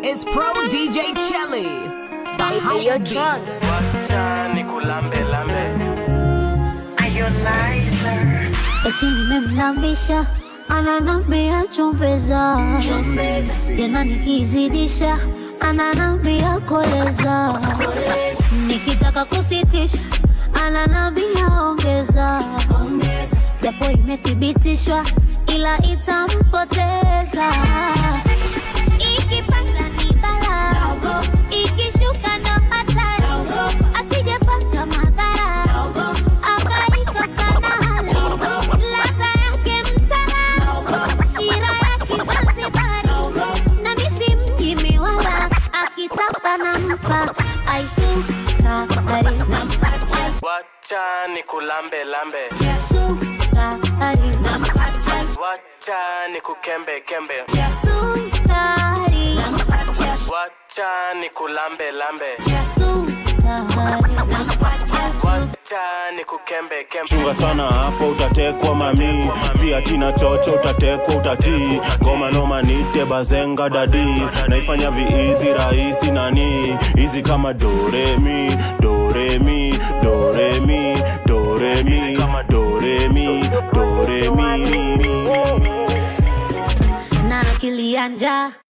is Pro DJ Chelly. The hype beast. Wacha nikulambe lambe. eti nimemlambisha ananambia chumbeza tena nikizidisha ananambia koleza nikitaka kusitisha ananambia ongeza japo imethibitishwa ila itampoteza ikipanda ni bala ikishuka ndo hatari asijepata madhara akaikosa na hali ladha yake msala shira ya kizanzibari na misi mjimi wala akitaka nampa aisukari Wacha nikulambe lambe. sukari Wacha nikukembe kembe. sukari Wacha nikulambe lambe. sukari Wacha nikukembe kembe. chunga sana hapo utatekwa mami si atina chocho utatekwa utatii ngoma noma nite bazenga dadi naifanya viizi rahisi nani hizi kama doremi doremi doremi doremi doremi doremi na akili ya njaa